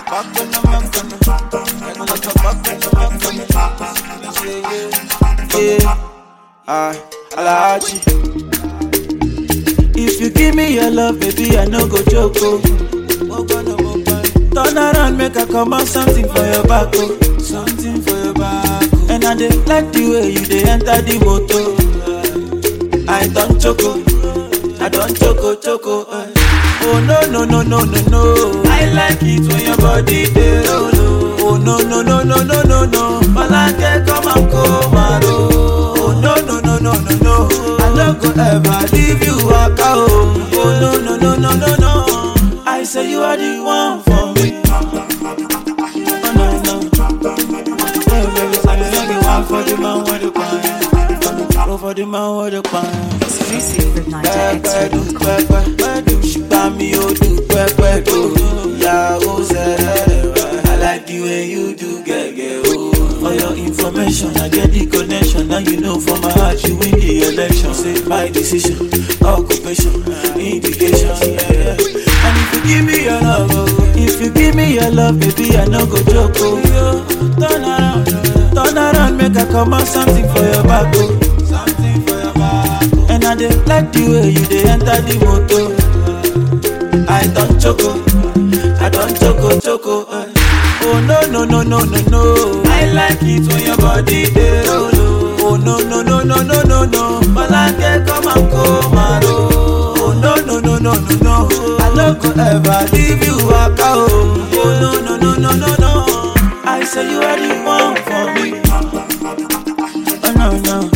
back on the back on the. I go like a back on the back on the. Yeah, yeah, yeah. I, Alaji. If you give me your love, baby, I no go joke. Oh. Turn around, make I come out something for your back, oh. Something for your back. Oh. And I dey like the way you dey enter the motor. I don't choco, I don't choco choco. eh. Oh no no no no no no. I like it when your body dey roll. oh. Oh no no no no no no no. Malake come and come and roll. Oh no no no no no no. I no go ever leave you waka oh. Oh no no no no no no. I say you are the one for me. Oh no no. Hey baby, say you know the one for the man with the pan. Go for the man with the pan. Exclusive with pẹpẹ du NigerExtra.com. pẹpẹ du ṣùgbọ́n mi ò du pẹpẹ do ìyàwó sẹ́rẹ̀ I like the way you do gẹ́gẹ́ o. For your information, I get the connection. Now you know for my heart, you win the election. Say my decision, occupation, indication. Yeah, yeah. And if you give me your love, oh, if you give me your love, baby, I no go joke. Oh, yo, turn around, turn around, make I come out something for your back. Oh. Something for your back. Oh. And I dey like the way you dey enter the motor. I don't choco, I don't choco choco. eh. Oh no no no no no no. I like it when your body dey roll. oh. Oh no no no no no no no. Malake come and come and roll. Oh no no no no no no. I no go ever leave you waka oh. Oh no no no no no no. I say you are the one for me. Oh no no.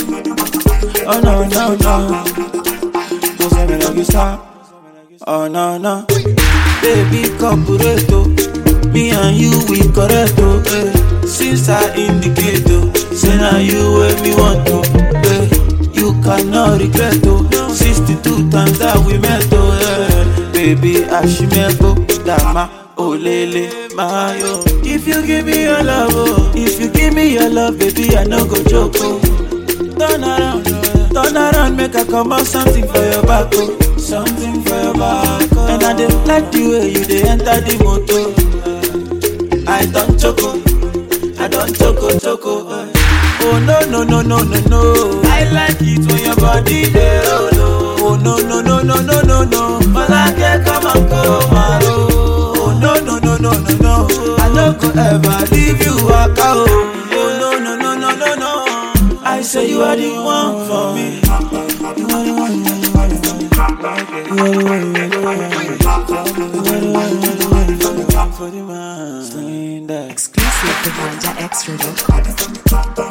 Oh no no no. Don't say me like you stop. Oh no no. Baby corporato. Me and you we correct oh. Eh. Since I indicate oh. Say now you where me want to. Eh. You cannot regret oh. 62 times that we met oh. Eh. Baby Ashimeko Dama. Olele Mayo. If you give me your love, oh. If you give me your love, baby, I no go joke, oh. Turn around, turn around, make I come out something for your back, oh. Something for your back, oh. And I dey like the way you dey enter the motor. I don't choco, I don't choco choco. eh. Oh no no no no no no. I like it when your body dey roll. oh. Oh no no no no no no no. Malake come and come and roll. Oh no no no no no no. I no go ever leave you waka oh. Oh no no no no no no. I say you are the one for me. You are the one. You are the one. You are the one. You are the one. You are the one. You are the one. You are the one for the man. Sling that. Exclusive with NigerExtra.com.